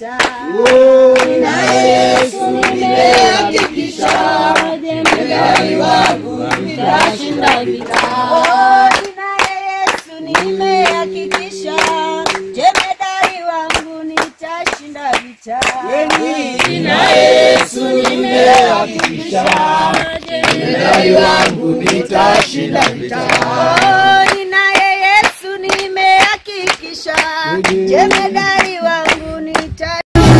vita. Na Yesu nimehakikisha, jemedari wangu nitashinda vita. Oh, ninaye Yesu nimehakikisha, jemedari wangu nitashinda vita. Ninaye Yesu nimehakikisha, jemedari wangu nitashinda vita. Oh, ninaye Yesu nimehakikisha, jemedari wangu nitashinda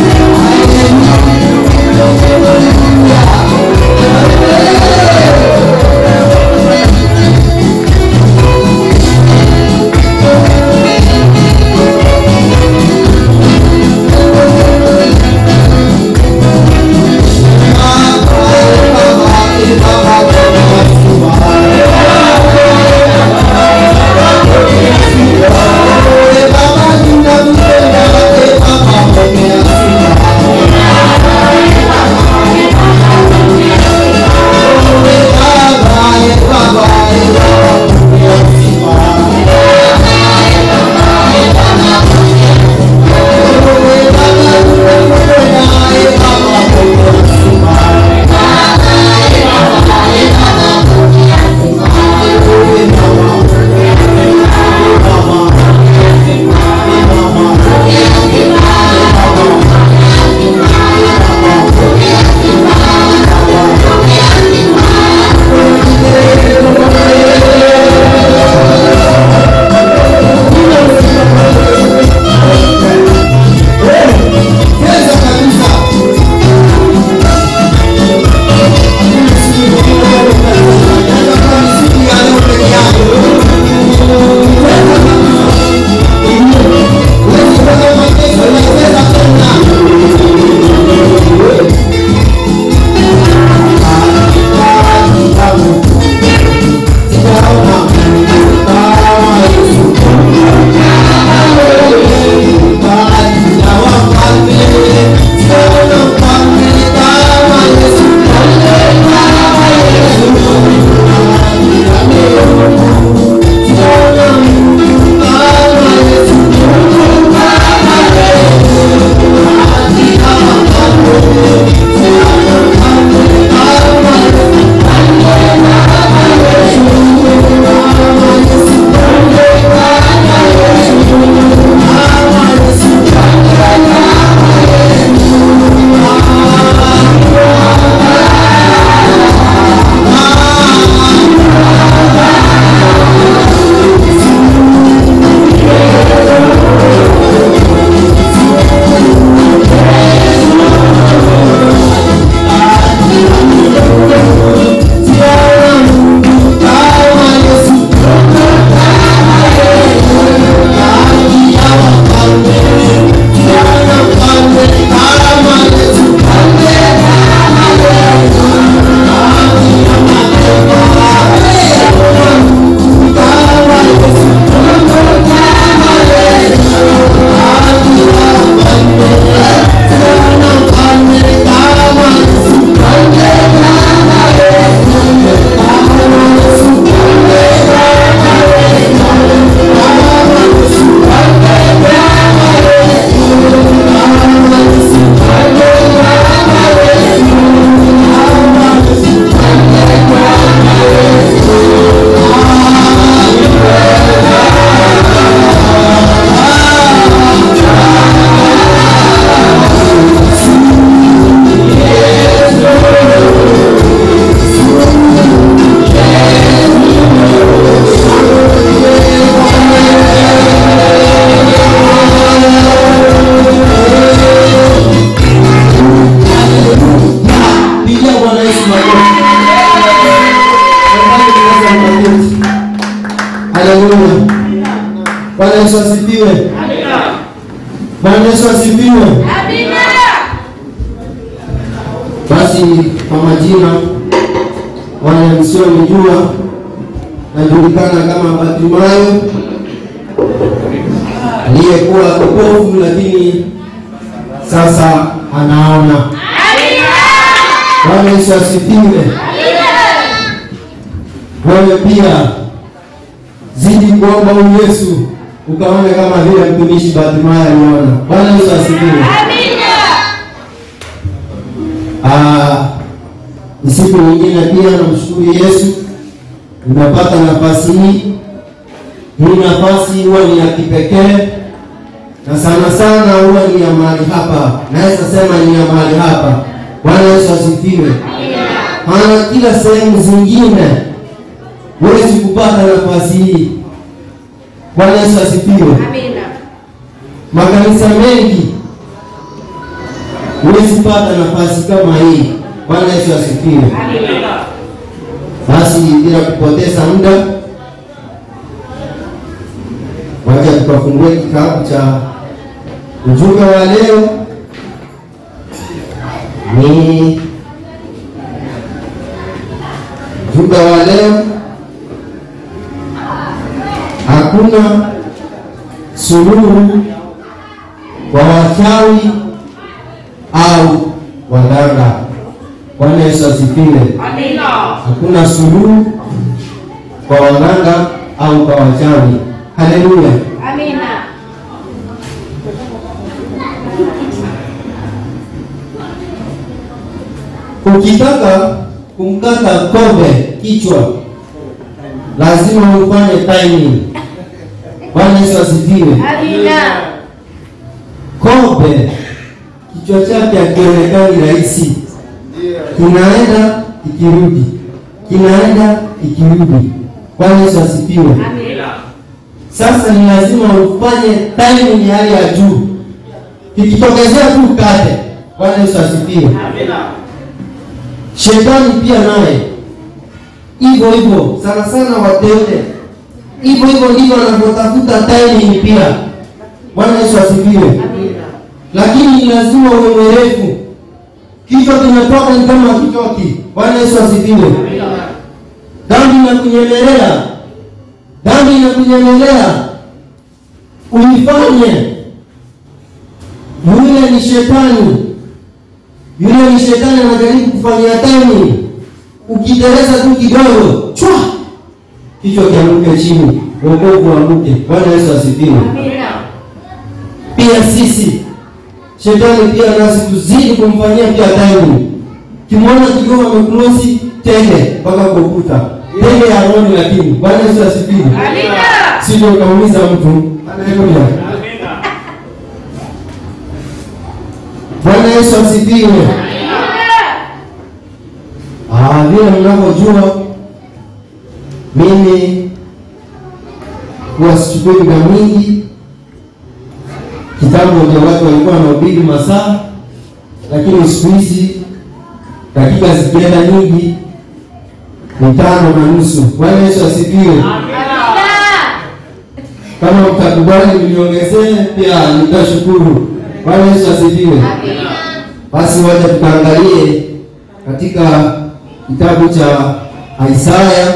Pigia Bwana Yesu makofi. Tafadhali tunaweza kuketi. Haleluya. Bwana Yesu asifiwe. Bwana Yesu asifiwe. Basi kwa majina wale msionijua najulikana kama Bartimayo aliyekuwa kipofu lakini sasa anaona. Bwana Yesu asifiwe. Wewe pia zidi kuomba huyu Yesu ukaone kama vile mtumishi Bartimayo aliona. Bwana Yesu asifiwe. Ah, ni siku nyingine pia namshukuru Yesu nimepata nafasi hii. Hii nafasi huwa ni ya kipekee na sana sana huwa ni ya mahali hapa, naweza sema ni ya mahali hapa. Bwana Yesu asifiwe. Maana kila sehemu zingine huwezi kupata nafasi hii. Bwana Yesu asifiwe. Makanisa mengi huwezi pata nafasi kama hii. Bwana Yesu asifiwe. Basi bila kupoteza muda, wacha tukafungue kitabu cha ujumbe wa leo. Ni ujumbe wa leo, hakuna suluhu kwa wachawi au waganga. Bwana Yesu asifiwe. Hakuna suluhu kwa waganga au kwa wachawi. Haleluya. Ukitaka kumkata kobe kichwa lazima ufanye timing. Bwana Yesu asifiwe. Kobe kichwa chake akionekani rahisi, kinaenda ikirudi, kinaenda ikirudi. Bwana Yesu asifiwe. Sasa ni lazima ufanye timing ya hali ya juu, ikitokezea tu kate. Bwana Yesu asifiwe. Shetani pia naye hivyo hivyo, sana sana wateule, hivyo hivyo ndivyo wanavyotafuta timing pia. Bwana Yesu asifiwe. Lakini ni lazima uwe mwerevu, kichwa kinatoka ni kama kitoki. Bwana Yesu asifiwe. Dhambi inakunyemelea, dhambi inakunyemelea, uifanye. Yule ni shetani, yule ni shetani anajaribu kufanyia tani. Ukiteleza tu kidogo, chwa, kichwa kianguke chini, wokovu uanguke. Bwana Yesu asifiwe. Pia sisi shetani pia nasi tuzidi kumfanyia pia tani. Kimwona kidogo amekrosi tende mpaka kwa ukuta, tende ya roho, lakini Bwana Yesu asifiwe. Sio ukaumiza mtu. Haleluya. Bwana Yesu asifiwe. Ah, vile mnavyojua mimi huwa sichukui muda mwingi. Kitambo ndio watu walikuwa wanahubiri masaa, lakini siku hizi dakika zikienda nyingi ni tano na nusu. Bwana Yesu asifiwe. Kama mtakubali mniongezee pia nitashukuru. Bwana Yesu asifiwe. Basi wacha tukaangalie katika kitabu cha Isaya,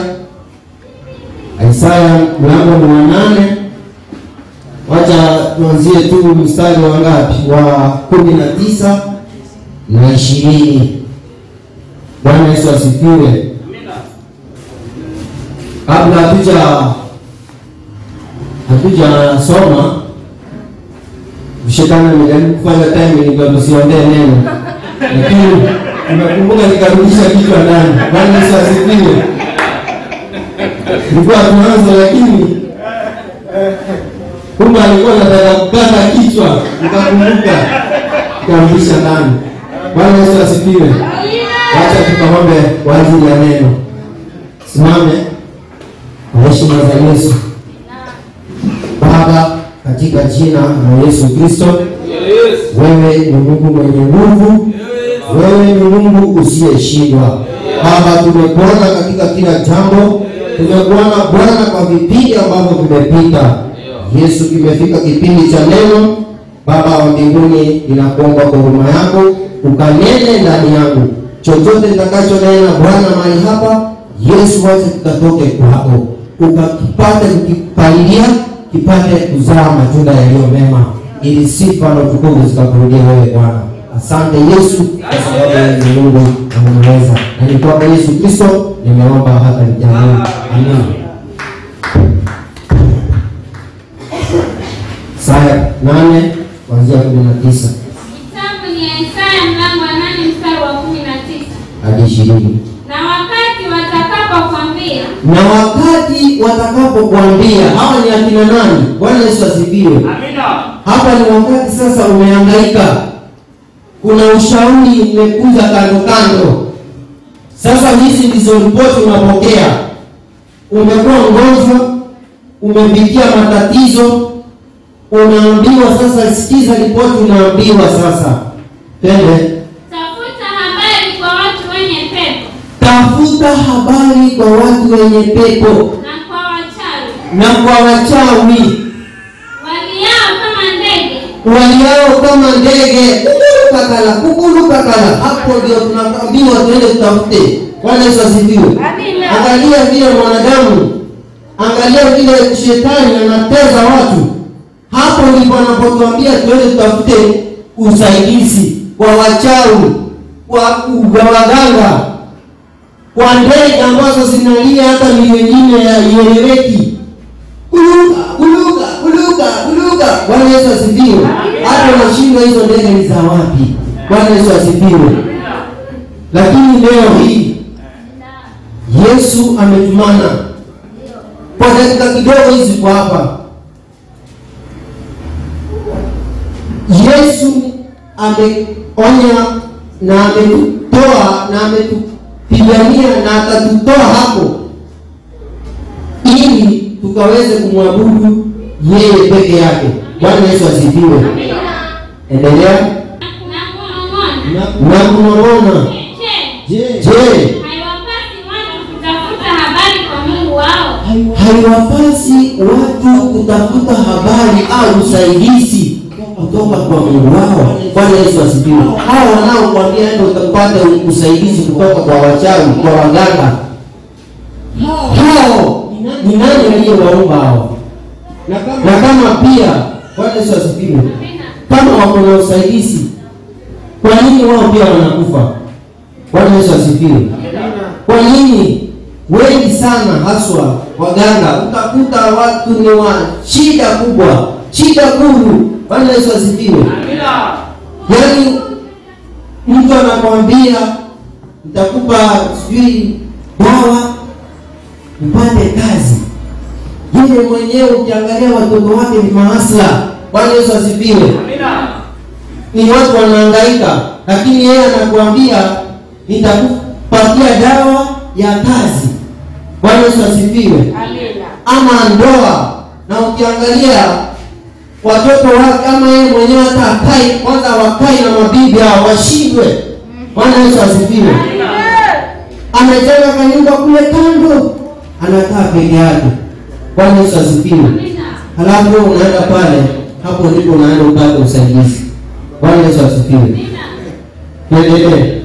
Isaya mlango wa nane. Wacha tuanzie tu mstari wa ngapi? Wa kumi na tisa na ishirini. Bwana Yesu asifiwe. Kabla hatuja hatujasoma shetani amejaribu kufanya timing ndio tusiongee neno, lakini nimekumbuka nikarudisha kichwa ndani. Bwana Yesu asifiwe. Nilikuwa tuanza, lakini kumbe alikuwa anataka kukata kichwa, nikakumbuka nikarudisha ndani. Bwana Yesu asifiwe. Wacha tukaombe kwa ajili ya neno. Simame kwa heshima za Yesu. Baba, katika jina la Yesu Kristo, wewe ni Mungu mwenye nguvu, wewe ni Mungu usiyeshindwa. Baba, tumekuona katika kila jambo, tumekuona Bwana kwa vipindi ambavyo vimepita. Yesu, kimefika kipindi cha neno. Baba wa mbinguni, ninakuomba kwa huruma yako ukanene ndani yangu, chochote nitakachonena Bwana mahali hapa, Yesu, wacha kikatoke kwako, ukakipate kukipalilia kipate kuzaa matunda yaliyo mema, ili sifa na utukufu zikakurudia wewe Bwana. Asante Yesu, kwa sababu wewe ni Mungu na unaweza, na ni kwamba Yesu Kristo nimeomba hata nikiamini. Amina. Isaya nane kuanzia kumi na tisa. Kitabu ni Isaya mlango wa nane mstari wa kumi na ishirini Na wakati watakapokwambia na wakati watakapokuambia hawa ni akina nani bwana yesu asifiwe hapa ni wakati sasa umehangaika kuna ushauri umekuja kando kando sasa hizi ndizo ripoti unapokea umekuwa mgonjwa umepitia matatizo unaambiwa sasa sikiza ripoti unaambiwa sasa tende tafuta habari kwa watu wenye pepo tafuta habari kwa watu wenye pepo na kwa wachawi na kwa wachawi waliao kama ndege waliao kama ndege kukulukakala kukulukakala hapo ndio tunaambiwa tuende tutafute bwana yesu asifiwe Amina. angalia vile mwanadamu angalia vile shetani anateza watu hapo ndipo anapotuambia tuende tutafute usaidizi kwa wachawi kwa kwa waganga kwa ndege ambazo zinalia hata ni wengine ya ieleweki kuluka kuluka kuluka kuluka bwana yesu asifiwe hata unashindwa hizo ndege ni za wapi bwana yesu asifiwe lakini leo hii yesu ametumana kwa dakika kidogo hizi kwa hapa yesu ameonya na ametutoa na ametupigania na akatutoa hapo ili tukaweze kumwabudu yeye peke yake bwana yesu asifiwe endelea na kunong'ona na kunong'ona je je haiwapasi watu kutafuta habari kwa mungu wao haiwapasi watu kutafuta habari au usaidizi kutoka kwa mungu wao bwana yesu asifiwe hao wanaokwambia ndo utapata usaidizi kutoka kwa wachawi kwa waganga hao ni nani aliyewaumba hao na kama pia bwana yesu asifiwe Amina. kama wako na usaidizi kwa nini wao pia wanakufa bwana yesu asifiwe kwa nini wengi sana haswa waganga utakuta watu ni wa shida kubwa shida kulu bwana yesu asifiwe yaani mtu anakwambia nitakupa sijui dawa upate kazi yeye mwenyewe ukiangalia watoto wake ni maasla bwana yesu asifiwe ni watu wanahangaika lakini yeye anakuambia nitakupatia dawa ya kazi bwana yesu asifiwe ama ndoa na ukiangalia watoto wake ama yeye mwenyewe hata akai kwanza wakai na mabibi hao washindwe bwana yesu asifiwe amejenga kanyumba kule kando anakaa peke yake bwana yesu asifiwe Amina. halafu wewe unaenda pale hapo ndipo unaenda upate usaidizi bwana yesu asifiwe Amina. tuendelee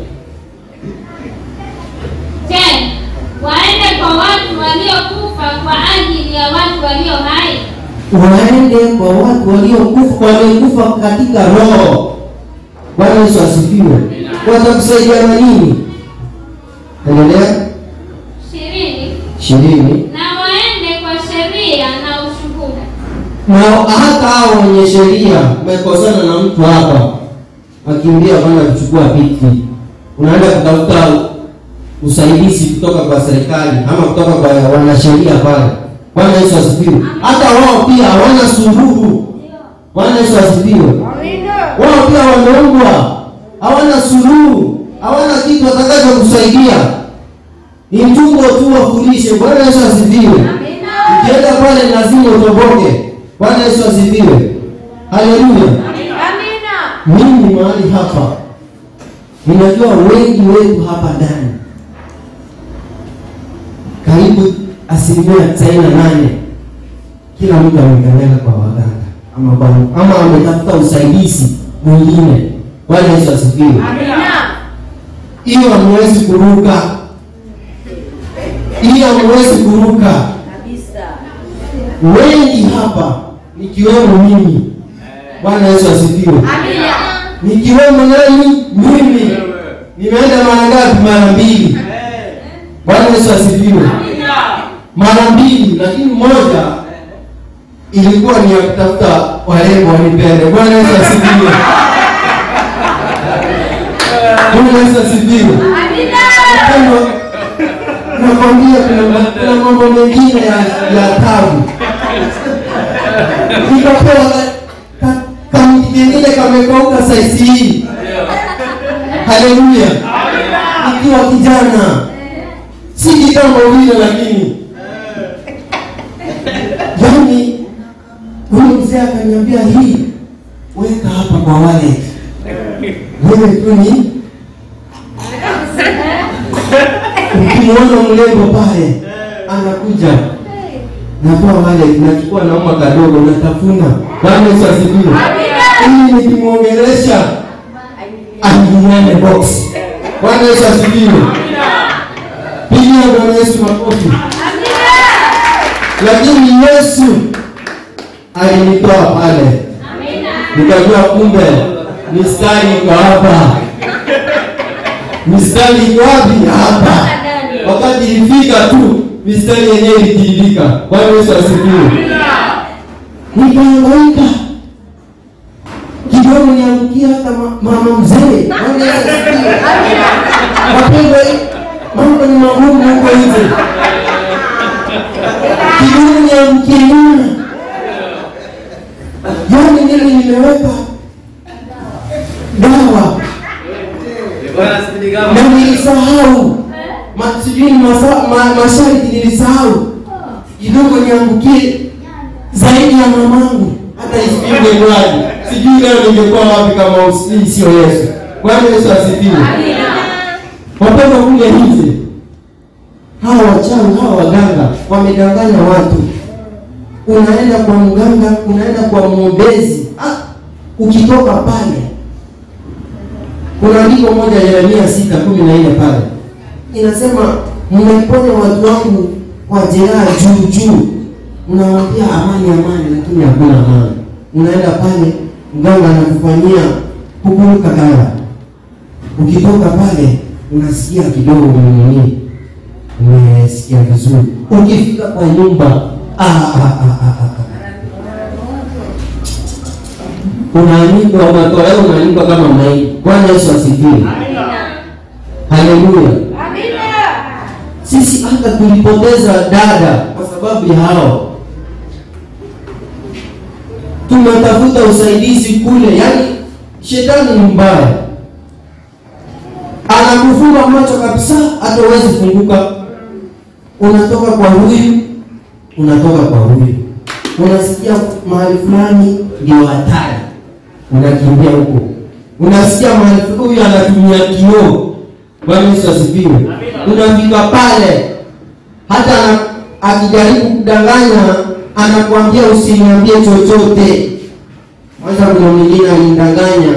Je, waende kwa watu waliokufa kwa ajili ya watu walio hai? waende kwa watu waliokufa waliokufa katika roho bwana yesu asifiwe watakusaidia na nini endelea ishirini. ishirini Na waende kwa sheria na ushuhuda. na hata hao wenye sheria umekosana na mtu hapa akimbia kwenda kuchukua piti unaenda kutafuta usaidizi kutoka kwa serikali ama kutoka kwa wanasheria pale bwana yesu asifiwe hata wao pia hawana suluhu bwana yesu asifiwe wao pia wameumbwa hawana suluhu hawana kitu watakacho kusaidia ni mtungo tu wafundishe bwana yesu asifiwe ukienda pale lazima utoboke bwana yesu asifiwe haleluya mimi mahali hapa ninajua wengi wetu hapa ndani karibu asilimia tisaini na nane kila mtu amekanyaga kwa waganga ama kwa- ama ametafuta usaidizi mwingine bwana yesu asifiwe hiyo hamwezi kuruka hiyo hamwezi kuruka wengi hapa nikiwemo mimi bwana yesu asifiwe nikiwemo nani mimi nimeenda mara ngapi mara mbili bwana yesu asifiwe mara mbili lakini moja ilikuwa ni ya kutafuta warembo wanipende bwana yesu asifiwe bwana yesu asifiwe mambo mengine ya, ya tabu nikapewa ka- ka- kamti kengine kamekauka saisi hii haleluya nikiwa kijana si kitambo vile lakini yani huyu mzee akaniambia hii weka hapa kwa wallet wewe tu ni ukimwona mlembo pale anakuja natoa wallet nachukua nauma kadogo natafuna bwana yesu asifiwe ili nikimwongelesha aingiane box bwana yesu asifiwe pigia bwana yesu makofi lakini yesu alinitoa pale nikajua kumbe mistari iko hapa mistari iko wapi hapa wakati ilifika tu mistari yenyewe ilitiririka bwana yesu asifiwe nikaangaika kidogo niangukia hata ma- mama mzee Bwana Yesu asifiwe. wapendwa mambo ni magumu huko nje kidogo niangukie nyuma yani mimi nimeweka dawa na nilisahau Ma- sijui ni masa- ma- masharti nilisahau kidogo niangukie zaidi ya mamangu hata isipigwe mradi sijui leo ningekuwa wapi kama usi- sio yesu bwana yesu asifiwe wapenda kule nje hawa wachawi hawa waganga wamedanganya watu unaenda kwa mganga unaenda kwa mwombezi ah, ukitoka pale kuna andiko moja yeremia sita kumi na nne pale inasema mmeponya watu wangu kwa jeraha juu juu mnawaambia amani amani lakini hakuna amani unaenda pale mganga anakufanyia kukuruka dawa ukitoka pale unasikia kidogo mwenyewe umesikia vizuri ukifika kwa nyumba ah, ah, ah, ah, ah, ah. unaanikwa unatolewa unaanikwa kama maiti bwana yesu asifiwe haleluya sisi hata tulipoteza dada kwa sababu ya hao tumetafuta usaidizi kule yaani shetani ni mbaya anakufunga macho kabisa hata uwezi funguka unatoka kwa huyu unatoka kwa huyu unasikia mahali fulani ndio hatari unakimbia huko unasikia mahali fulani huyu anatumia kioo bwana yesu asifiwe unafika pale hata ana- akijaribu kudanganya anakuambia usiniambie chochote kwanza kuna mwingine alimdanganya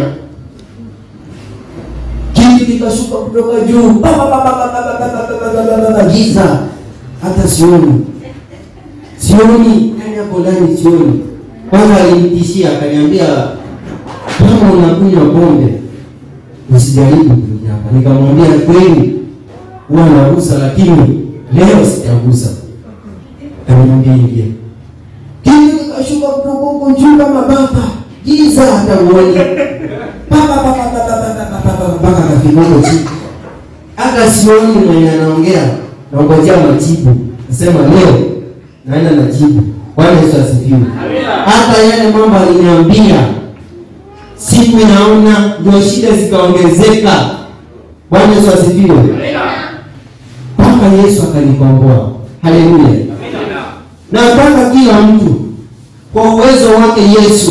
kitu kikashuka kutoka juu Pa, pa, pa, pa, pa, pa, pa, pa, pa, pa, pa, pa, pa, giza hata sioni sioni ndani hapo ndani sioni kwanza alinitishia akaniambia kama unakunywa pombe usijaribu kuja hapa nikamwambia kweli huwa nagusa lakini leo sijagusa kaniambia ingia kitu kikashuka kutoka huko juu kama baba giza hata uoni mpaka kafika huko chini hata sioni mwenye anaongea naongojea majibu nasema leo naenda najibu bwana yesu asifiwe hata yale mambo aliniambia siku inaona ndio shida zikaongezeka bwana yesu asifiwe mpaka yesu akanikomboa haleluya nataka kila mtu kwa uwezo wake yesu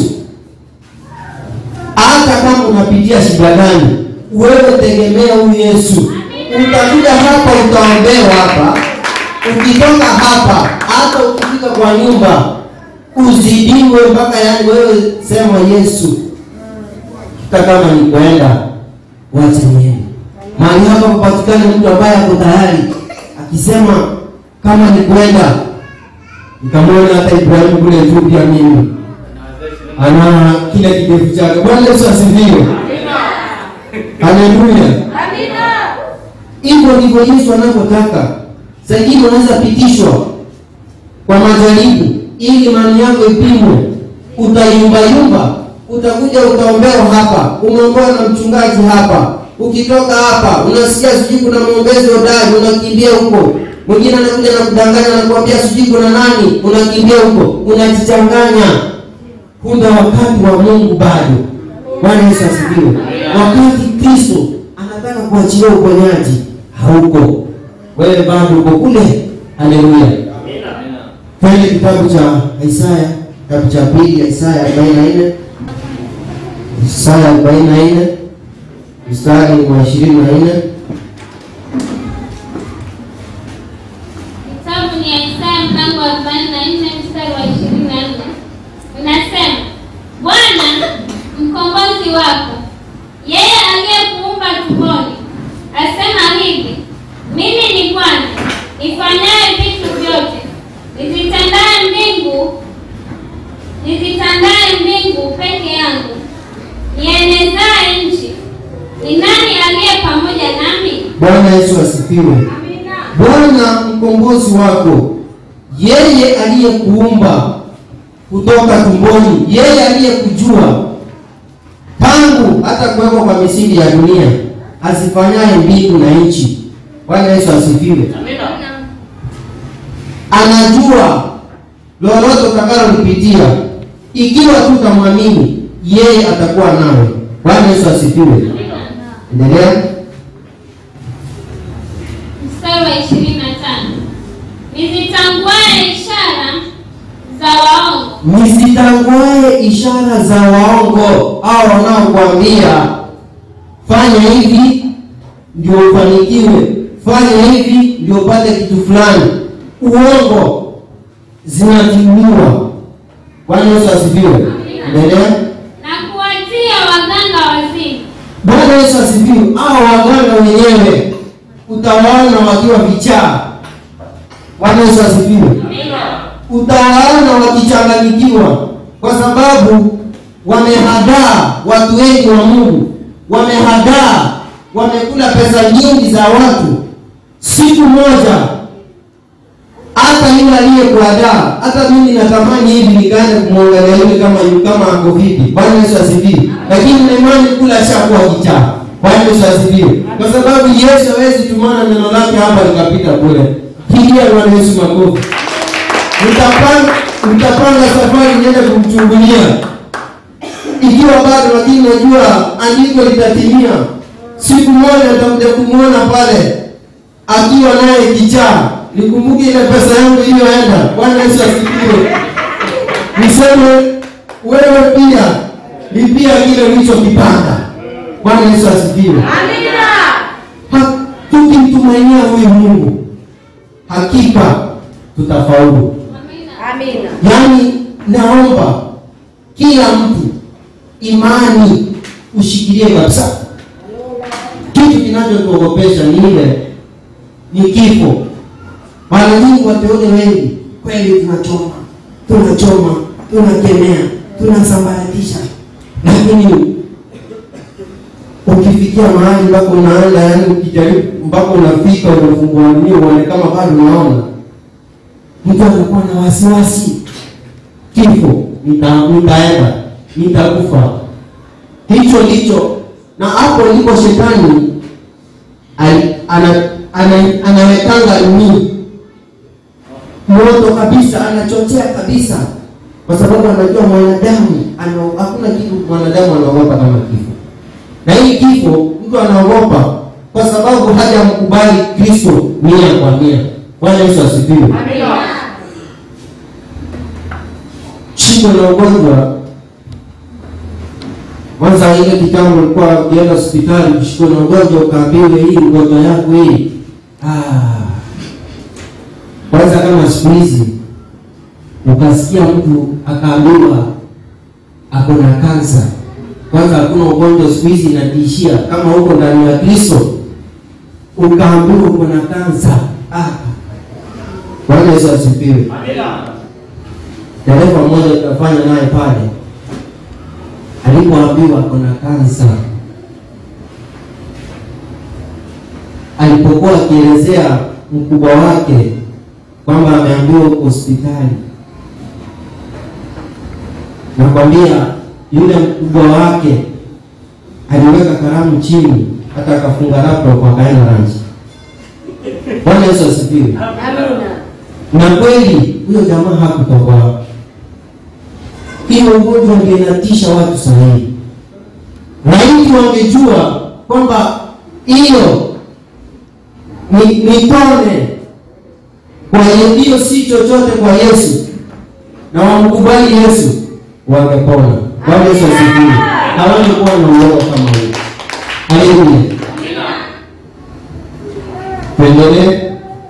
hata kama unapitia shida gani wewe tegemea huyu yesu utakuja hapa utaombewa hapa ukitoka hapa hata ukifika kwa nyumba uzidiwe mpaka yani wewe sema yesu hata kama ni kwenda wacha niende mahali hapa kupatikane mtu ambaye ako tayari akisema kama ni kwenda nikamwona hata ibrahimu kule juu pia mimi ana kile kidevu chake bwana yesu asifiwe haleluya hivyo ndivyo yesu anavyotaka saingine unaweza pitishwa kwa majaribu ili imani yako ipimwe utayumbayumba utakuja utaombewa hapa umeombewa na mchungaji hapa ukitoka hapa unasikia sijui kuna mwombezi hodari unakimbia huko Mwingine anakuja na kudanganya na kuambia sijui kuna nani, unakimbia huko, unajichanganya. Kumbe wakati wa Mungu bado. Bwana Yesu asifiwe. Wakati Kristo anataka kuachilia uponyaji hauko, wewe bado uko kule. Haleluya. Twende kitabu cha Isaya, kitabu cha pili, Isaya 44 Isaya 44 mstari wa 24 Kitabu ni ya Isaya mlango wa 44 mstari wa 24. Unasema, Bwana mkombozi wako, yeye aliyekuumba tumboni, asema hivi, mimi ni Bwana nifanyaye vitu vyote, nizitandaye mbingu nizitandaye mbingu peke yangu, nienezaye nchi. Ni nani aliye pamoja nami? Bwana Yesu asifiwe. Bwana mkombozi wako, yeye aliyekuumba kutoka tumboni, yeye aliyekujua tangu hata kuwekwa kwa misingi ya dunia, azifanyaye mbingu na nchi. Bwana Yesu asifiwe. Anajua lolote utakalolipitia, ikiwa tu utamwamini yeye, atakuwa nawe. Bwana Yesu asifiwe. Endelea. Mstari wa ishirini na tano nizitanguaye ishara za waongo Msitanguae ishara za waongo au wanaokuambia fanya hivi ndio ufanikiwe, fanya hivi ndio upate kitu fulani. Uongo zinatumiwa. Bwana Yesu asifiwe. Endelea. na kuwatia waganga wazimu Bwana Yesu asifiwe. Hao waganga wenyewe utawaona wakiwa vichaa. Bwana Yesu asifiwe. Utawaona wakichanganyikiwa kwa sababu wamehadaa watu wengi wa Mungu, wamehadaa, wamekula pesa nyingi za watu. Siku moja hata yule aliyekuadaa, hata mimi natamani hivi nikaanza kumwangalia yule kama yu kama ako vipi. Bwana Yesu asifiwe. Lakini na imani kula shakuwa kichaa. Bwana Yesu asifiwe. Kwa sababu Yesu hawezi tumana neno lake hapa likapita bure. Pigia Bwana Yesu makofi. Utapanga utapanga safari niende kumchungulia ikiwa bado, lakini najua andiko litatimia. Siku moja nitakuja kumwona pale akiwa naye kichaa. Nikumbuke ile pesa yangu iliyoenda. Bwana Yesu asifiwe. Niseme wewe pia lipia kile ulichokipanda. Bwana Yesu asifiwe. Ha- Tukimtumainia huyu Mungu hakika tutafaulu. amina Yaani, naomba kila mtu imani ushikilie kabisa. Kitu kinachotuogopesha ni ile ni kifo. Mara nyingi wateule wengi kweli tunachoma, tunachoma, tunakemea, tunasambaratisha, lakini ukifikia mahali mpaka unaenda, yaani ukijaribu mpaka unafika unafungua dunia uone kama bado unaona mtu anakuwa na wasiwasi, kifo, nita- nitaenda, nitakufa. Hicho ndicho, na hapo ndipo shetani ali- ana- ana- anawekanga nini moto kabisa, anachochea kabisa, kwa sababu anajua mwanadamu ana- hakuna kitu mwanadamu anaogopa kama kifo, na hii kifo mtu anaogopa kwa sababu hajamkubali Kristo mia kwa mia. Bwana Yesu asifiwe. shida na ugonjwa kwanza, ile kitambo ulikuwa ukienda hospitali ukishikwa na ugonjwa ukaambiwe hii ugonjwa yako hii. Ah, kwanza kama siku hizi ukasikia mtu akaambiwa ako na kansa, kwanza hakuna ugonjwa siku hizi inatiishia. Kama huko ndani ya Kristo ukaambiwa uko na kansa, ah, Bwana Yesu asifiwe. Dereva mmoja tutafanya naye pale, alipoambiwa kuna kansa, alipokuwa akielezea mkubwa wake kwamba ameambiwa huko hospitali, nakwambia yule mkubwa wake aliweka kalamu chini, hata akafunga laptop akaenda lunch. Bwana Yesu asifiwe. Amina. Na kweli huyo jamaa hakutoboa. Hiyo ugonjwa ndio inatisha watu sahihi. Laiti wangejua kwamba hiyo ni, ni tone kwa hiyo hiyo si chochote kwa Yesu na wamkubali Yesu wangepona. Bwana Yesu asifiwe. Hawangekuwa na uoga kama huo. Haleluya. Tuendelee.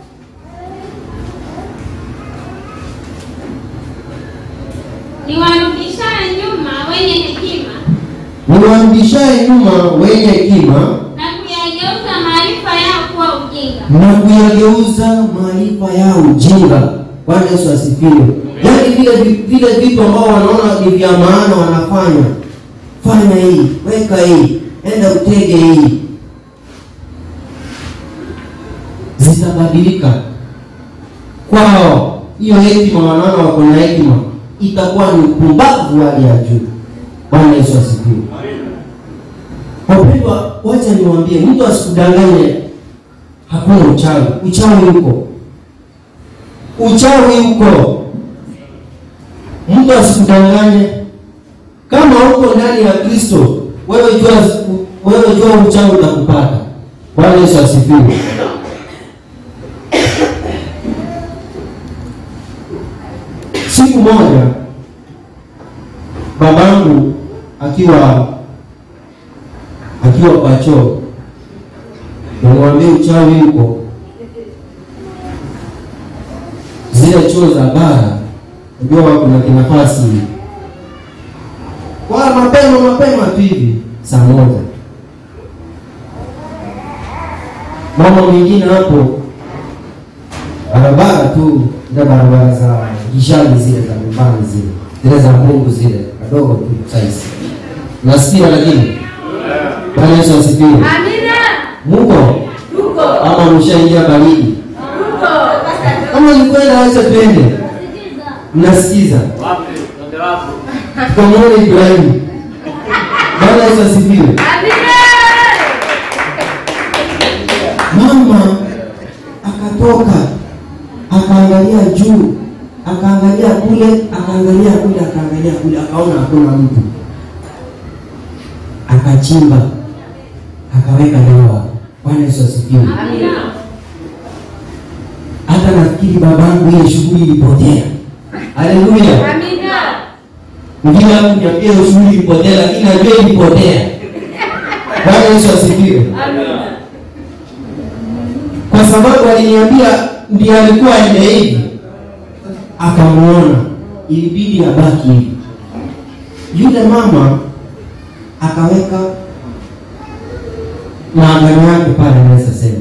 niwarudishaye nyuma wenye hekima niwarudishaye nyuma wenye hekima na kuyageuza maarifa yao kuwa ujinga na kuyageuza maarifa yao ujinga. Bwana Yesu asifiwe. Yaani vile vi- vile vitu ambao wanaona ni vya maana wanafanya, fanya hii, weka hii, enda utege hii, zitabadilika kwao. Hiyo hekima wanaona wako na hekima, itakuwa ni upumbavu wa hali ya juu. Bwana Yesu asifiwe. Wapendwa, wacha niwaambie, mtu asikudanganye hakuna uchawi. Uchawi uko, uchawi uko. Mtu asikudanganye. Kama uko ndani ya Kristo, wewe jua, wewe jua uchawi utakupata. Bwana Yesu asifiwe. Siku moja babangu akiwa akiwa kwa choo nimwambia uchawi huko zile choo za bara unajua kuna kinafasi kwa mapema mapema tu hivi saa moja mama mwingine hapo barabara tu ndio barabara za gishani zile za nyumbani zile zile za mungu zile kadogo tu saisi nasikia lakini bwana yesu asifiwe Amina. muko Tuko. ama mshaingia baridi Tuko. kama nikwenda acha twende mnasikiza Wapi? Twende wapi? tukamwona ibrahimu bwana yesu asifiwe Amina. mama akatoka akaangalia juu akaangalia kule akaangalia kule akaangalia kule akaona hakuna mtu akachimba akaweka dawa bwana yesu asifiwe Amina. hata nafikiri babangu ile shughuli ilipotea haleluya Amina. mwingine hapo niambia hiyo shughuli ilipotea lakini najua ilipotea bwana yesu asifiwe Amina. kwa sababu aliniambia ndiye alikuwa ende hivi akamuona ilibidi abaki hivi yule mama akaweka maagano yake pale naweza sema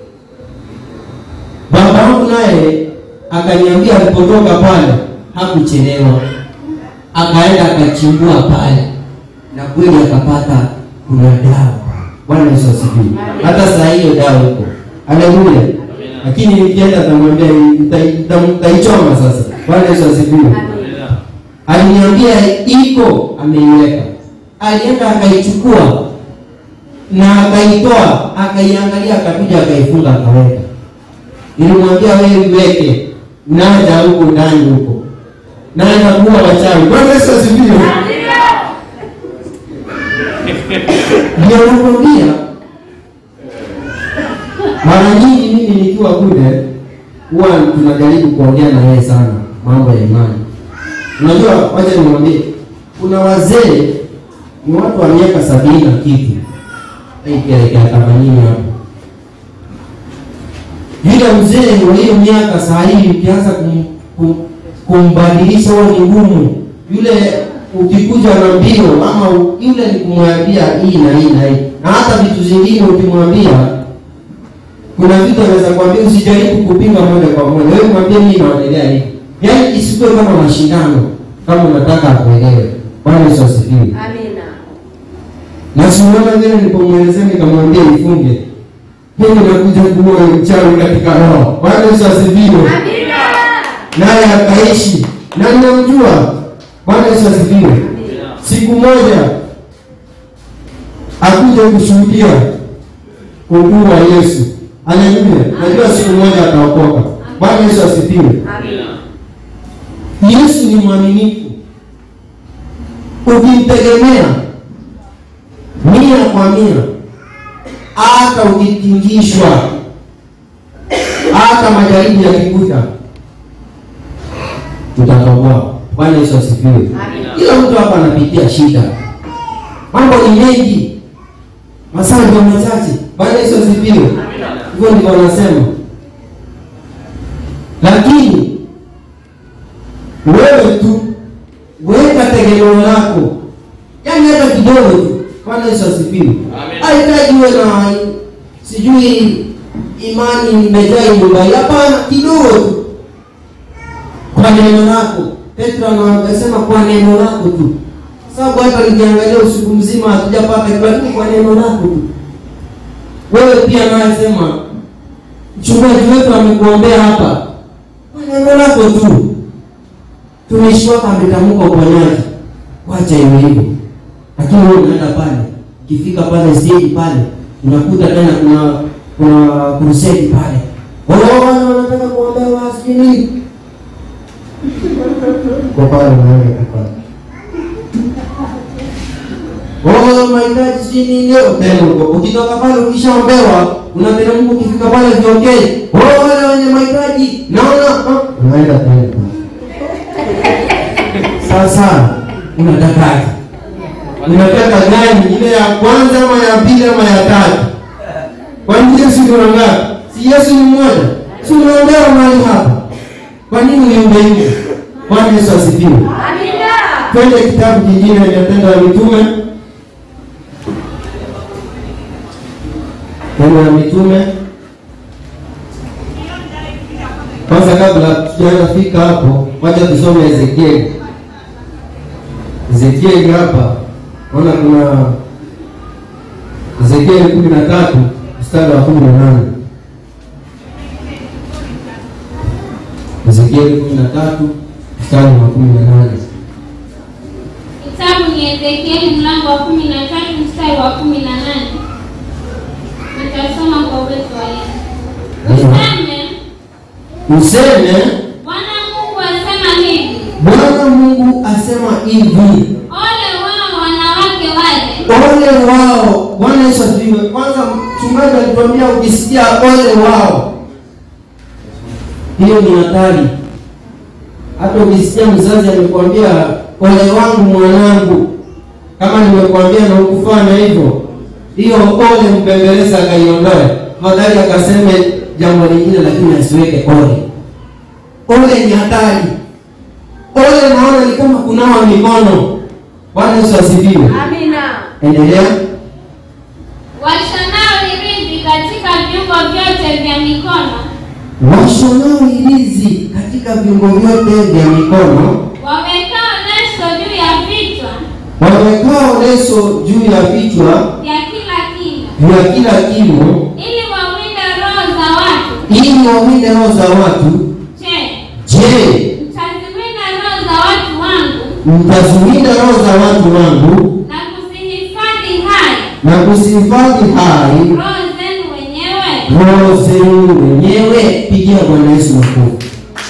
baba yangu naye akaniambia alipotoka pale hakuchelewa akaenda akachimbua pale na kweli akapata kuna dawa bwana yesu asifiwe hata saa hiyo dawa iko haleluya lakini nikienda tamwambia nitaichoma sasa bwana yesu asifiwe aliniambia iko ameiweka alienda akaichukua na akaitoa akaiangalia akakuja akaifunga akaweka nilimwambia wewe iweke naja huko ndani huko naenda kuwa wachawi bwana yesu asifiwe ndio nakwambia mara nyingi mimi nikiwa kule huwa tunajaribu kuongea na yeye sana mambo ya imani unajua wacha niwaambie kuna wazee ni watu wa miaka sabini na kitu ikielekea themanini hapo yule mzee wa hiyo miaka saa hii ukianza kum, kum, kumbadilisha huwa ni ngumu yule ukikuja na mbio ama u- yule ni kumwambia hii na hii na hii na hata vitu zingine ukimwambia kuna vitu anaweza kuambia usijaribu kupinga moja kwa moja wewe mwambie mimi naonelea hivi yaani isikuwe kama mashindano kama unataka akuelewe bwana yesu asifiwe Amina. na simuona vile nilipomwelezea nikamwambia ifunge mimi nakuja kuwa mchawi katika roho bwana yesu asifiwe Amina. naye akaishi na ninamjua bwana yesu asifiwe siku moja akuja kushuhudia ukuu wa yesu Haleluya. Najua siku moja ataokoka. Bwana Yesu asifiwe. Yesu ni mwaminifu. Ukimtegemea mia kwa mia, hata ukitingishwa, hata majaribu yakikuta, tutatoboa. Bwana Yesu asifiwe. Kila mtu hapa anapitia shida, mambo ni mengi, masaa ndio machache. Bwana Yesu asifiwe. Hivyo ndivyo anasema, lakini wewe tu weka tegemeo lako, yaani hata kidogo tu. Bwana Yesu asifiwe. Hahitaji uwe na sijui imani imejaa nyumba, hapana, kidogo tu, kwa neno lako. Petro anasema kwa neno lako tu, sababu hata nikiangalia usiku mzima hatujapata, lakini kwa neno lako tu. Wewe pia naye sema, mchungaji wetu amekuombea hapa, kwa neno lako tu tumishi wako ametamka uponyaji, wacha iwe hivyo. Lakini wewe unaenda pale, ukifika pale stage pale, unakuta tena kuna kuna crusade pale, wale wana wanataka kuombea wasijui nini, kwa pale unaenda pale Oh, mahitaji sijui nini leo tena uko. Ukitoka pale ukishaombewa, unateremka ukifika pale viongee. Oh, wale wenye mahitaji naona ah, unaenda tena pale. Sasa unatakaje? Unataka gani? Ile ya kwanza ama ya pili ama ya tatu? Kwa nini Yesu ni ngapi? Si Yesu ni mmoja? Si unaombewa mahali hapa? Kwa nini uombe hivyo? Bwana Yesu asifiwe. Twende kitabu kingine cha Matendo ya Mitume. Matendo ya Mitume. Kwanza kabla tujaanza fika hapo, wacha tusome Ezekieli. Ezekieli hapa naona kuna Ezekieli kumi na tatu mstari wa kumi na nane Ezekieli kumi na tatu mstari wa kumi na nane Kitabu ni Ezekieli mlango wa kumi na tatu mstari wa kumi na nane. Nitasoma kwa uwezo wa Yesu. Useme, Useme Bwana Mungu asema hivi, Bwana Mungu asema hivi, ole wao wanawake wale ole wao. Bwana Yesu asifiwe. Kwanza mchungaji alituambia ukisikia ole wao, hiyo ni hatari. Hata ukisikia mzazi amekwambia ole wangu mwanangu, kama nimekwambia na ukufanya hivyo, hiyo ole mpembeleza akaiondoe, fadhali akaseme jambo lingine, lakini asiweke ole. Ole ni hatari. Ole naona ni kama kunawa mikono. Bwana Yesu asifiwe. Endelea. washonao hirizi katika viungo vyote vya mikono, Washonao hirizi katika viungo vyote vya mikono, wawekao leso juu ya vichwa wawekao leso juu ya vichwa vya kila kimo, vya kila kimo, ili wawinde roho za watu. ili wawinde roho za watu. Je, Je, mtaziwinda roho za watu wangu mtaziwinda roho za watu wangu na kuzihifadhi hai na kuzihifadhi hai roho zenu wenyewe? roho zenu wenyewe? Pigia Bwana Yesu makofi.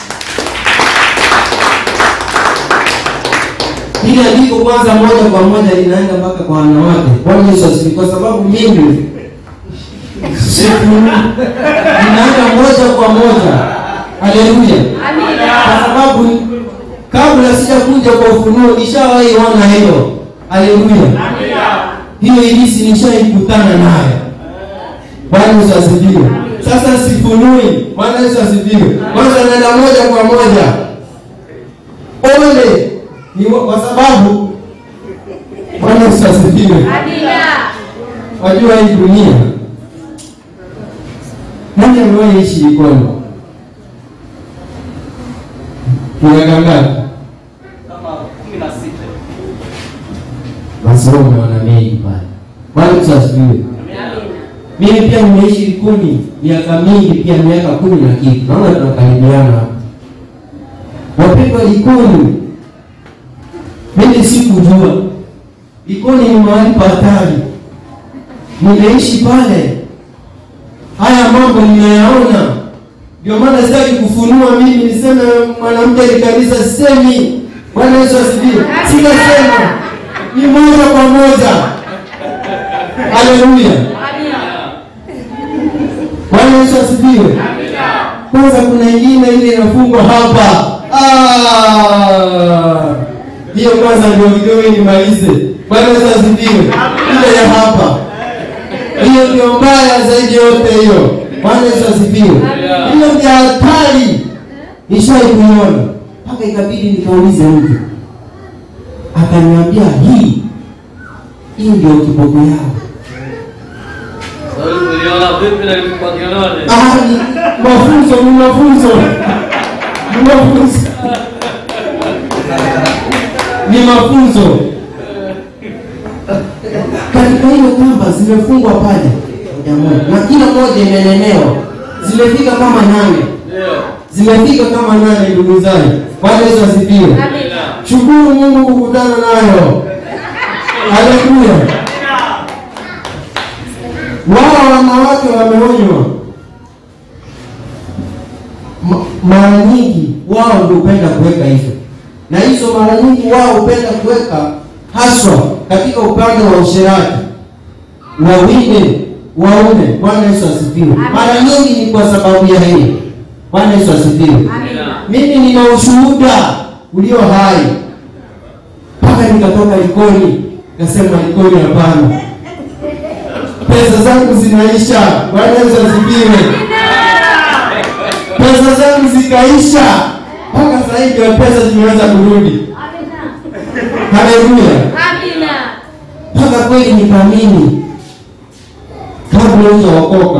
Hili andiko kwanza, moja kwa moja linaenda mpaka kwa wanawake. Bwana Yesu asifiwe, kwa sababu mimi siku inaenda moja kwa moja. Haleluya! Kwa sababu kabla sijakuja kwa ufunuo nishawahi ona hiyo. Haleluya! Hiyo ilisi nishaikutana nayo. Bwana Yesu asifiwe. Sasa sifunui. Bwana Yesu asifiwe. Kwanza naenda moja kwa moja. Ole ni wa- kwa sababu Bwana Yesu asifiwe. Wajua hii dunia, nani amewahi ishi Likoni? Miaka ngapi? kama kumi na sita Basi wewe umeona mengi pale. Bwana Yesu asifiwe. Mimi pia nimeishi Likoni miaka mingi, pia miaka kumi na kitu. Naona tunakaribiana hapa. Wapendwa, Likoni mimi sikujua Likoni ni mahali pa hatari. Nimeishi pale haya mambo ninayaona. Ndio maana sitaki kufunua mimi niseme mwanamke ni kanisa, sisemi. Bwana Yesu asifiwe. Sitasema, ni moja kwa moja. Haleluya. Bwana Yesu asifiwe. Kwanza kuna ingine ile inafungwa hapa. Ah! Hiyo kwanza ndio kidogo nimalize. Bwana Yesu asifiwe. Ile ya hapa. Hiyo ndio mbaya zaidi yote hiyo. Bwana Yesu asifiwe. Hiyo ndio hatari. Nishai kuiona. Mpaka ikabidi nikaulize mtu. Akaniambia hii hii ndio kiboko yao. Sasa uliona vipi na ilikupatikana? Ah, ni mafunzo ni mafunzo ni mafunzo ni mafunzo katika hiyo kamba zimefungwa pale moja moja na kila moja imenenewa zimefika kama nane Ndio. zimefika kama nane ndugu zangu bwana yesu asifiwe shukuru mungu kukutana nayo haleluya wao wanawake wameonywa Ma- mara nyingi wao ndio hupenda kuweka hizo na hizo mara nyingi wao hupenda kuweka haswa katika upande wa usherati wawinde waume bwana yesu asifiwe mara nyingi ni kwa sababu ya hiyo bwana yesu asifiwe mimi nina ushuhuda ulio hai mpaka nikatoka likoni nasema likoni hapana pesa zangu zinaisha bwana yesu asifiwe pesa zangu zikaisha mpaka sasa hivi ndio pesa zimeweza kurudi haleluya mpaka kweli nikaamini kabla hujaokoka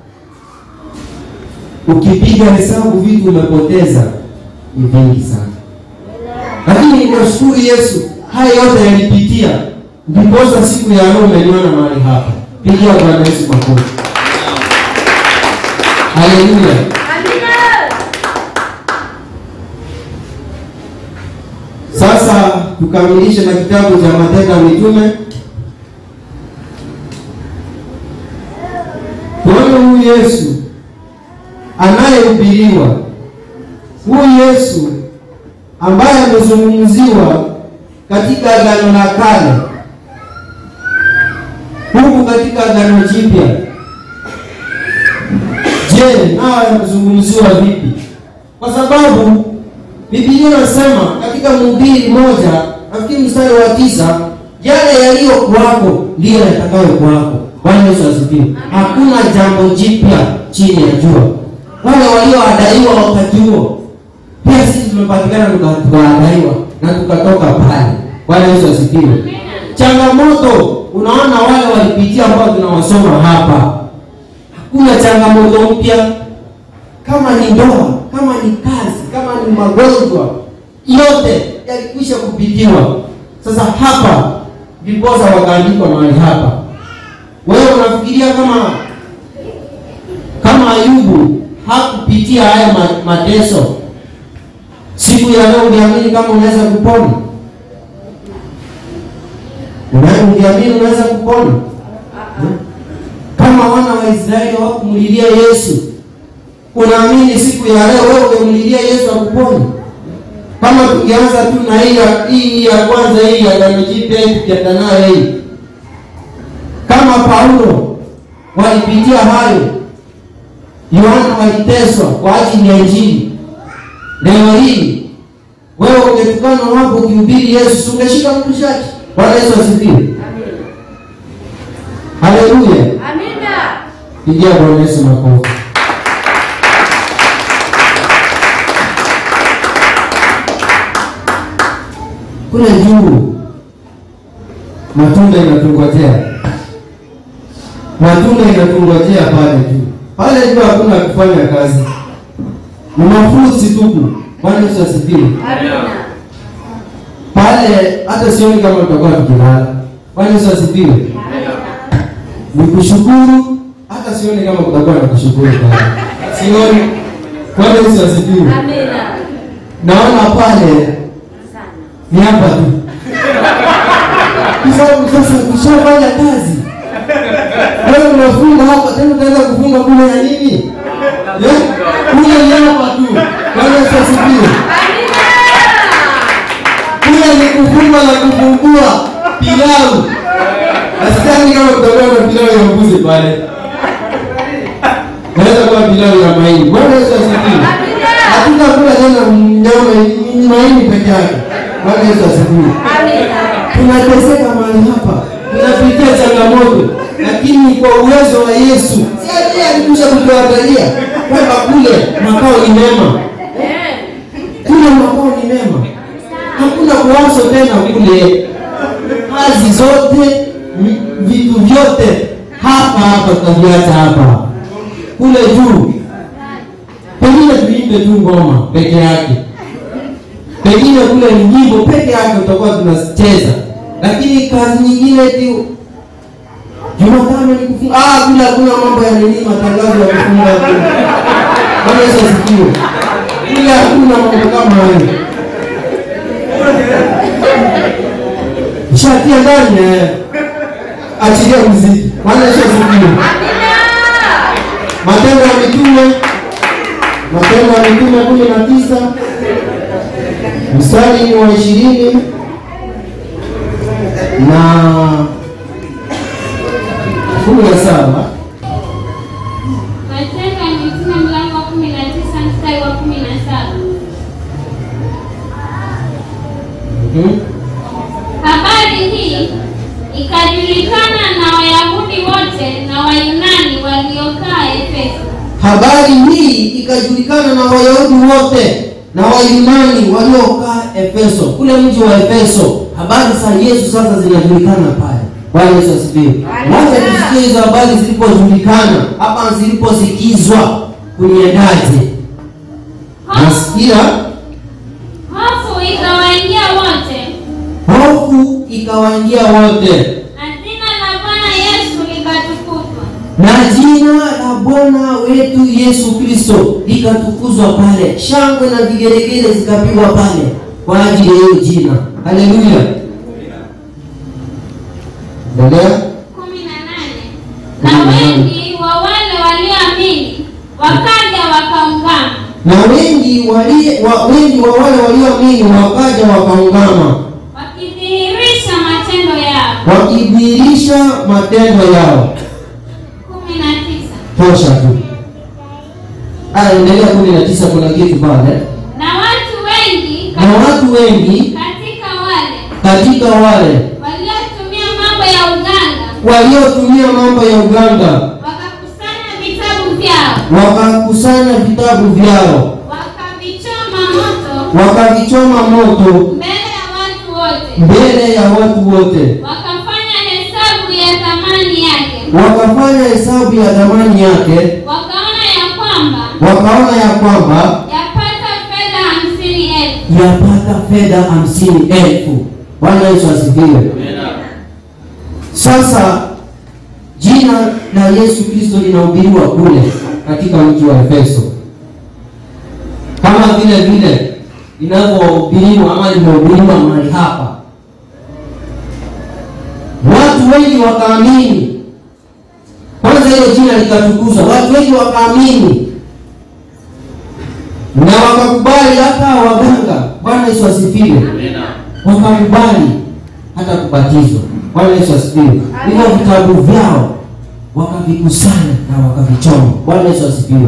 ukipiga hesabu vitu umepoteza ni vingi sana lakini ninashukuru yesu haya yote yalipitia ndiposa siku ya leo umeniona mahali hapa pigia bwana yesu makofi haleluya sasa tukamilishe na kitabu cha matendo ya mitume tuone huyu yesu anayehubiriwa huyu yesu ambaye amezungumziwa katika agano la kale huku katika agano jipya je nayo yamezungumziwa vipi kwa sababu Biblia inasema katika Mhubiri moja nafikiri mstari wa tisa yale yaliyo kwako ndiyo yatakayo kwako. Bwana Yesu asifiwe. Hakuna jambo jipya chini ya jua. Wale walioadaiwa wakati huo pia sisi tumepatikana tuka- tukaadaiwa na tukatoka pale. Bwana Yesu asifiwe. Changamoto unaona wale walipitia ambao tunawasoma hapa, hakuna changamoto mpya kama ni ndoa, kama ni kazi, kama ni magonjwa, yote yalikwisha kupitiwa. Sasa hapa ndiposa wakaandikwa mahali hapa. Wewe unafikiria kama kama Ayubu hakupitia haya ma- mateso, siku ya leo ungeamini kama unaweza kupona? Una- Ungeamini unaweza kupona? Hmm? Kama wana wa Israeli hawakumlilia Yesu, unaamini siku ya leo wewe ungemlilia Yesu akupone? Kama tungeanza tu na hii ya- hii ya kwanza hii ya Agano Jipya hii tukienda nayo hii, kama Paulo walipitia hayo, Yohana waliteswa kwa ajili ya Injili. Leo hii wewe ungetukana wapo ukihubiri Yesu, si ungeshika mtu shati? Bwana Yesu asifiwe. Haleluya. Pigia Bwana Yesu makofi. Kule juu matunda inatungojea, matunda inatungojea pale juu. Pale juu hakuna kufanya kazi, ni mafusi tupu. Bwana Yesu asifiwe. Pale hata sioni kama tutakuwa tukilala. Bwana Yesu asifiwe. Ni kushukuru, hata sioni kama kutakuwa na kushukuru pale, sioni. Bwana Yesu asifiwe. Naona pale ni hapa tu kwa sababu sasa ukishafanya kazi wewe unafunga hapa tena utaanza kufunga kule ya nini? Eh? Kule ni hapa tu. Bwana Yesu asifiwe. Kule ni kufunga na kufungua pilau. Nasikia kama kutakuwa na pilau ya mbuzi pale. Naweza kuwa pilau ya mahindi. Bwana Yesu asifiwe. Hatutakula tena nyama mahindi peke yake. Bwana Yesu asifiwe. Tunateseka mahali hapa, tunapitia changamoto, lakini kwa uwezo wa Yesu, si yeye alikusha kutuangalia kwamba kule makao ni mema, kule makao ni mema, hakuna kuwaso tena kule, kazi zote, m- vitu vyote hapa hapa tutaviacha hapa, kule juu pengine tuimbe tu ngoma peke yake pengine kule ni nyimbo peke yake utakuwa tunacheza, lakini kazi nyingine tu Jumatano ni kufunga. Ah, kule hakuna mambo ya nini, matangazo ya kufunga tu. Bwana Yesu asifiwe. Kule hakuna mambo kama hayo. Shatia ndani eh. Achilia muziki. Bwana Yesu asifiwe. Matendo ya Mitume, Matendo ya Mitume kumi na tisa mstari ni wa ishirini na kumi na saba Matendo ya Mitume mlango wa kumi na tisa mstari wa kumi na saba. Mhm. Habari hii ikajulikana na Wayahudi wote na Wayunani waliokaa Efeso. Habari hii ikajulikana na Wayahudi wote na Wayunani waliokaa Efeso, kule mji wa Efeso. Habari za Yesu sasa zinajulikana pale. Bwana Yesu asifiwe. Wacha tusikie hizo habari zilipojulikana, hapa ziliposikizwa kuniendaje? Hofu Nasikia hofu ikawaingia wote, hofu ikawaingia wote, na jina la Bwana Yesu likatukuzwa. na jina la Bwana wetu Yesu Kristo likatukuzwa pale, shangwe na vigelegele zikapigwa pale kwa ajili ya hiyo jina. Haleluya! Endelea. kumi na nane. Na wengi wa wale walioamini wakaja wakaungama, Na wengi wali, wa, wengi wa wale walioamini wakaja wakaungama, wakidhihirisha matendo yao. wakidhihirisha matendo yao. kumi na tisa. Tosha tu. Aya, endelea kumi na tisa. Kuna kitu pale, Na watu wengi na watu wengi katika wale katika wale waliotumia mambo ya uganga waliotumia mambo ya uganga wakakusanya vitabu vyao wakakusanya vitabu vyao wakavichoma moto wakavichoma moto mbele ya watu wote mbele ya watu wote, wakafanya hesabu ya thamani yake wakafanya hesabu ya thamani yake, wakaona ya kwamba wakaona ya kwamba yapata fedha hamsini elfu yapata fedha hamsini elfu. Bwana Yesu asifiwe. Sasa jina la Yesu Kristo linahubiriwa kule katika mji wa Efeso, kama vile vile linavyohubiriwa ama limehubiriwa mahali hapa. Watu wengi wakaamini, kwanza hilo jina likatukuzwa, watu wengi wakaamini na wakakubali, hata waganga. Bwana Yesu asifiwe wakakubali hata kubatizwa. Bwana Yesu asifiwe. Hivyo vitabu vyao wakavikusanya na wakavichoma. Bwana Yesu asifiwe.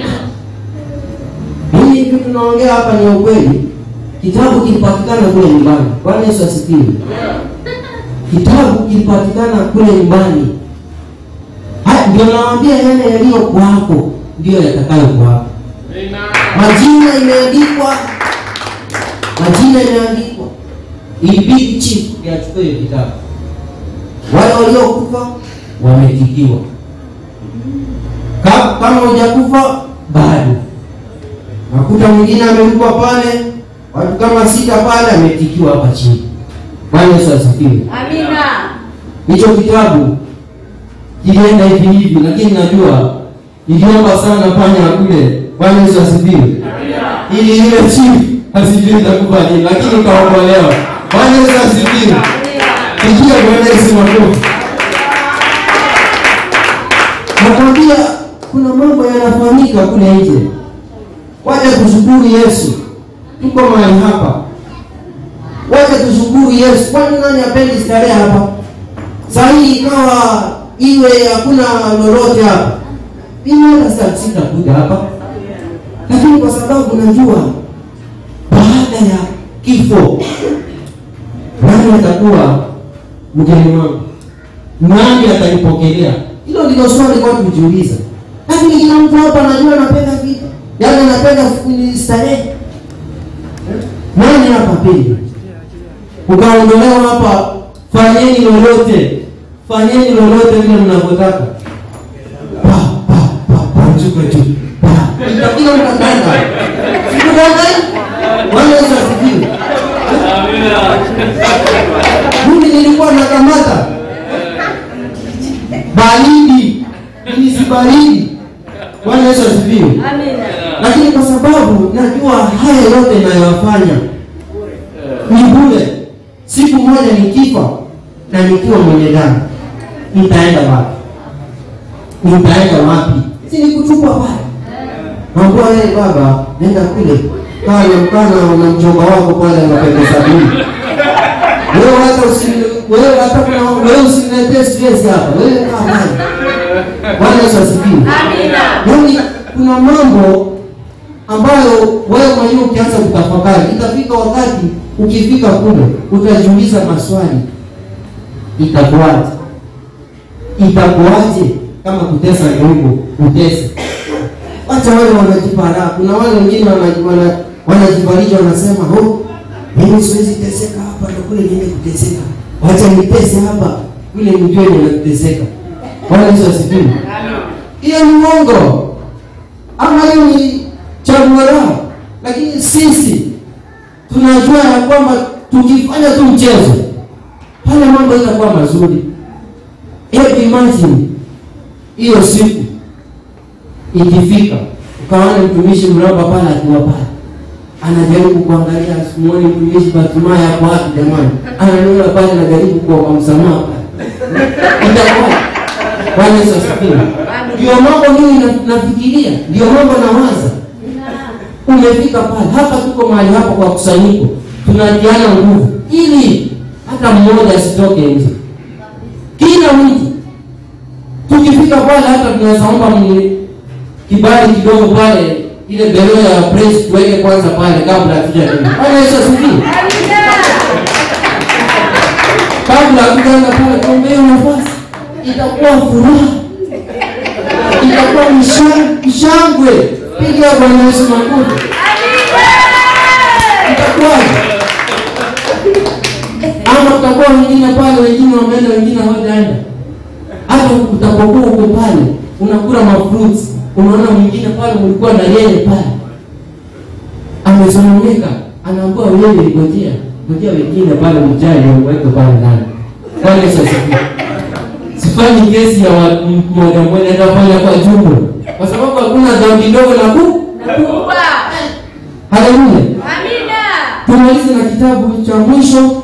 Hii kitu tunaongea hapa ni ya ukweli. Kitabu kilipatikana kule nyumbani. Bwana Yesu asifiwe. Kitabu kilipatikana kule nyumbani. Haya ndio nawaambia, yale yaliyo kwako ndio yatakayo kwako. Majina imeandikwa, majina imeandikwa ilibidi chief yachukue hiyo kitabu. Wale waliokufa wametikiwa, Ka- kama hujakufa bado. Nakuta mwingine amelipwa pale, watu kama sita pale, ametikiwa hapa chini. Bwana Yesu asifiwe. Amina. Hicho kitabu kilienda hivi hivi, lakini najua niliomba sana panya kule. Bwana Yesu asifiwe, ili ile chief asijui itakufa nini, lakini kaokolewa. Bwana Yesu asifiwe. Pigia Bwana Yesu makofi. nakwambia kuna mambo yanafanyika kule nje wacha tushukuru yesu tuko mahali hapa wacha tushukuru yesu kwani nani apendi starehe hapa saa hii ikawa iwe hakuna lolote hapa mimi hata sita- sitakuja hapa lakini kwa sababu najua baada ya kifo nani atakuwa mgeni wangu nani atanipokelea hilo ndilo swali kwa kujiuliza lakini kila mtu hapa anajua anapenda vitu yaani anapenda f- starehe nani hapa pili ukaondolewa hapa fanyeni lolote fanyeni lolote vile mnavyotaka Pa, pa, pa, pa, mchuko juu. Pa. Kila mtu akaenda. Sikuona? Bwana Yesu asifiwe. Amina. Mimi nilikuwa nakamata baridi, mimi si baridi. Bwana Yesu asifiwe. Lakini kwa sababu najua haya yote ninayoyafanya ni bure, siku moja nikifa na nikiwa mwenye damu, nitaenda wapi? Nitaenda wapi? Si nikutupwa pale. Naambia wewe baba, nenda kule pale mkana na mjomba wako pale anapenda sabuni wewe hata usi wewe hata kuna wewe usiniletee stress hapa wewe kaa pale Bwana Yesu asifiwe yaani kuna mambo ambayo wewe mwenyewe ukianza kutafakari itafika wakati ukifika kule utajiuliza maswali itakuwaje itakuwaje kama kutesa ndio hivyo utese wacha wale wanajipa raha kuna wale wengine wana- wana- wanajifariji wanasema oh mimi siwezi teseka hapa na kule niende kuteseka wacha nitese hapa kule mjue ninateseka bwana yesu asifiwe hiyo ni uongo ama hiyo ni chaguo lao lakini sisi tunajua ya kwamba tukifanya tu mchezo pale mambo itakuwa mazuri hebu imagine hiyo siku ikifika ukaona mtumishi mramba pale akiwa pale anajaribu kuangalia simuoni mtumishi Batumaya hapo wapi jamani ananiona pale anajaribu kuomba msamaha pale itakuwa Bwana Yesu asifiwe ndio mambo mimi na- nafikiria ndio mambo nawaza umefika pale hapa tuko mahali hapa kwa kusanyiko tunatiana nguvu ili hata mmoja asitoke nje kila mtu tukifika pale hata tunaweza omba mni- kibali kidogo pale ile belo ya press tuweke kwanza pale kabla hatujaenda Bwana Yesu asifiwe kabla hatujaenda pale tuombee nafasi itakuwa furaha itakuwa msha- mshangwe piga Bwana Yesu makofi itakuwaje ama tutakuwa wengine pale wengine wameenda wengine hawajaenda hata utapokuwa uko pale unakula mafruits unaona mwingine pale mlikuwa na yeye pale amesononeka anaambiwa wewe ngojea ngojea wengine pale mjane uweke pale ndani Bwana Yesu asifiwe sifanyi kesi ya wa- m- mmoja mmoja nitafanya kwa jumla kwa sababu hakuna dhambi ndogo na ku haleluya tumalize na kitabu cha mwisho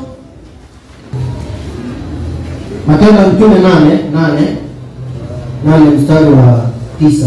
matendo ya mtume nane nane nane mstari wa tisa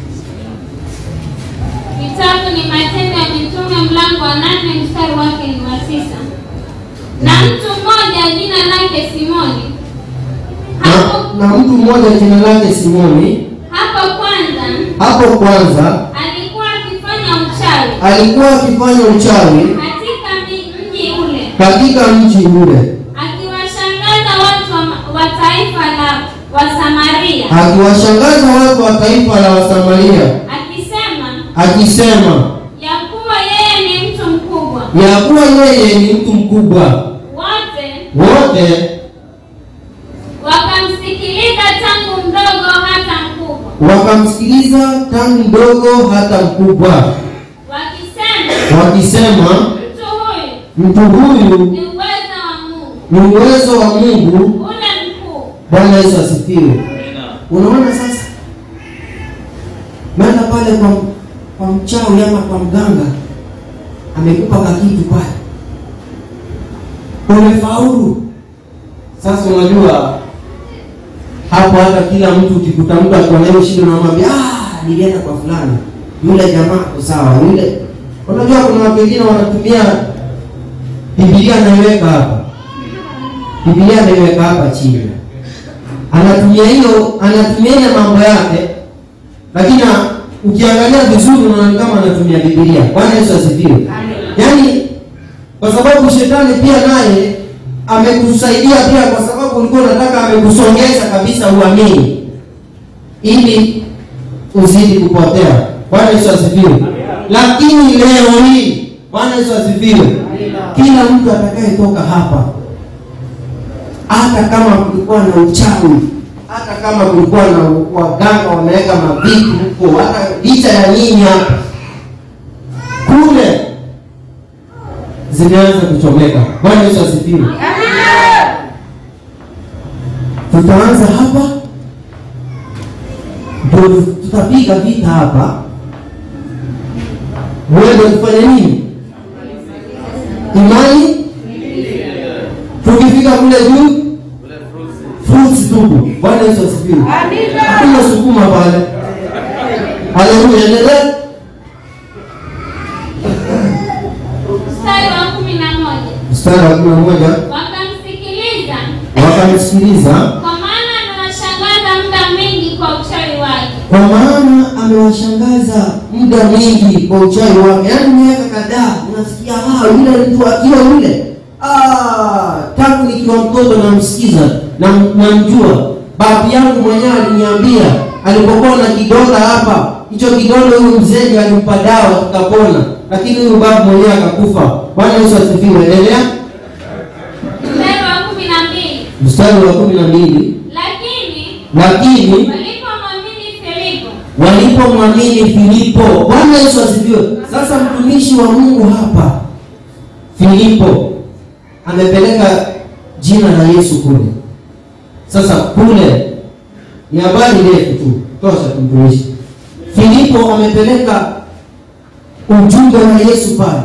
Kitabu ni Matendo ya Mitume mlango wa nane mstari wake ni wa tisa. Na mtu mmoja jina lake Simoni hapo, na, na mtu mmoja jina lake simoni hapo kwanza hapo kwanza alikuwa akifanya uchawi alikuwa akifanya uchawi katika mi- mji ule katika mji ule akiwashangaza watu wa, wa taifa la Wasamaria akiwashangaza watu wa taifa la wasamaria akisema akisema ya kuwa yeye ni mtu mkubwa. ya kuwa yeye ni mtu mkubwa Wote wote wakamsikiliza tangu mdogo hata mkubwa, wakamsikiliza tangu mdogo hata mkubwa wakisema wakisema mtu huyu mtu huyu ni uweza wa Mungu ni uwezo wa mungu ule mkuu. bwana yesu asifiwe Amina. unaona sasa menda pale kwa, kwa mchawi ama kwa mganga amekupa kakitu pale umefaulu sasa unajua hapo hata kila mtu ukikuta mtu akiwa na hiyo shida unamwambia ah, nilienda kwa fulani, yule jamaa ako sawa, yule. Unajua kuna watu wengine wanatumia Biblia anaiweka hapa, Biblia anaiweka hapa chini, anatumia hiyo, anatumia ile mambo yake, lakini ukiangalia vizuri unaona kama anatumia Biblia. Bwana Yesu asifiwe. Yaani kwa sababu shetani pia naye amekusaidia pia, kwa sababu ulikuwa unataka, amekusongeza kabisa uamini, ili uzidi kupotea. Bwana Yesu asifiwe. Lakini leo hii, Bwana Yesu asifiwe, kila mtu atakayetoka hapa, hata kama kulikuwa na uchawi, hata kama kulikuwa na waganga wameweka mavitu huko, hata licha ya nyinyi hapa kule zimeanza kuchomeka. Bwana Yesu asifiwe. Tutaanza hapa ndio tutapiga vita hapa, mwende kufanya nini? Imani. Tukifika kule juu, fruits tupu. Bwana Yesu asifiwe. Hakuna sukuma pale. Haleluya, endelea. Mstari wa kumi na moja. Mstari wa kumi na moja Wakamsikiliza wakamsikiliza kwa maana anawashangaza muda mwingi kwa uchawi wake. kwa maana amewashangaza muda mwingi kwa uchawi wake, yaani miaka kadhaa unasikia ah, yule mtu akiwa yule ah, tangu nikiwa mtoto namsikiza na namjua. Babu yangu mwenyewe aliniambia alipokuwa na kidonda hapa, hicho kidonda huyu mzee ndiye alimpa dawa tukapona, lakini huyu babu mwenyewe akakufa. Bwana Yesu asifiwe. Endelea Mstari wa kumi na mbili. mstari wa kumi na mbili Lakini lakini walipomwamini Filipo walipomwamini Filipo. Bwana Yesu asifiwe. Sasa mtumishi wa Mungu hapa Filipo amepeleka jina la Yesu kule. Sasa kule ni habari ndefu tu, tosha tumtumishi. Filipo amepeleka ujumbe wa Yesu pale,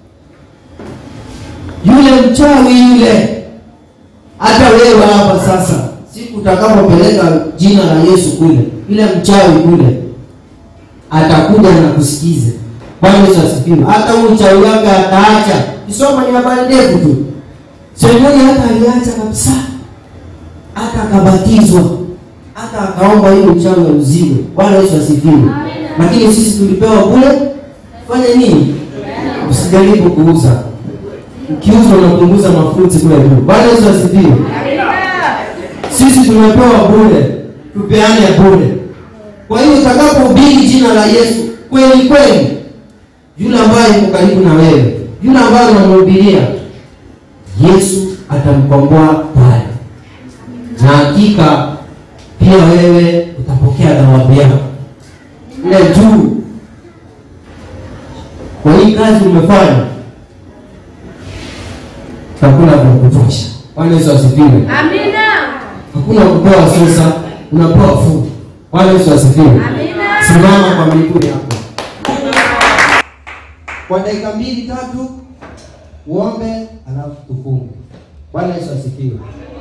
yule mchawi yule hata wewe hapa sasa, siku utakapopeleka jina la Yesu kule, yule mchawi kule atakuja na kusikiza. Bwana Yesu asifiwe. Hata huyu mchawi wake ataacha. Kisoma ni habari ndefu tu. Simoni hata aliacha kabisa, hata akabatizwa, hata akaomba hiyo uchawi auziwe. Bwana Yesu asifiwe. Lakini sisi tulipewa kule, fanya nini? Usijaribu kuuza. Ukiuza unapunguza mafuti kule juu. Bwana Yesu asifiwe. Sisi tumepewa bure, tupeane bure. Kwa hiyo utakapohubiri jina la Yesu kweli kweli, yule ambaye yuko karibu na wewe, yule ambaye unamhubiria, Yesu atamkomboa pale, na hakika pia wewe utapokea thawabu yako ile juu. Kwa hii kazi umefanya, utakula vya kutosha. Bwana Yesu asifiwe. Hakuna kupewa sasa, unapewa fungu. Bwana Yesu asifiwe. Simama kwa miguu yako kwa dakika mbili tatu, uombe alafu tufunge. Bwana Yesu asifiwe.